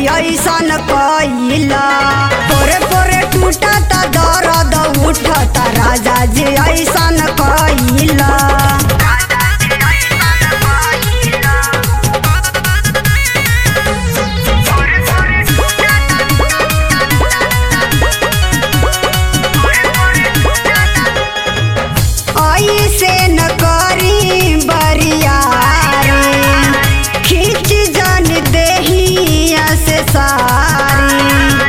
ऐसन कैला पोरे पोरे टूटता दर्द उठता राजा जी ऐसन कैला ऐसे न करी बरियारी खींच जन देहिया से सारी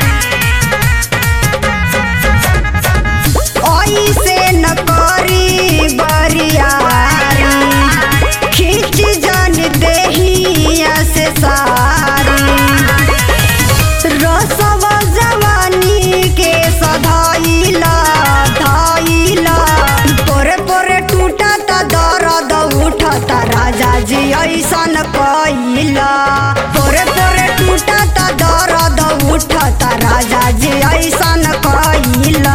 ऐसे न करी बरियारी खींच जन देहिया से सारी रसवा जवानी के सधाइला धाइला पोरे पोरे टूटता दर्द उठता राजा जी ऐसन कैला पोरे पोरे टूटता दर्द उठता राजा जी ऐसन कैला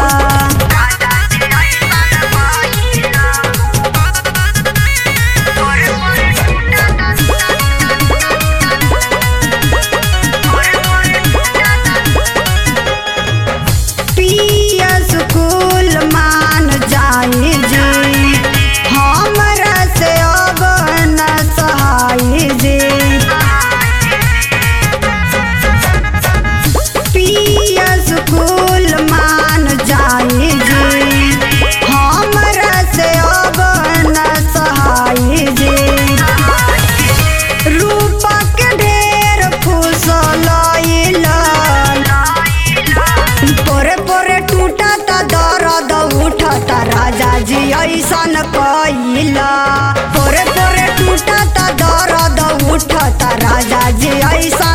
पिया स्कूल मान जाई जी हमरा से अब न सहाय जी पिया स्कूल मान जाई जी हमरा से अब न सहाय जी रूपक ढेर फुसलैला पोरे पोरे टूटता दर्द उठता राजा जी ऐसन कैला पोरे पोरे टूटता दर्द उठता राजा जी ऐसन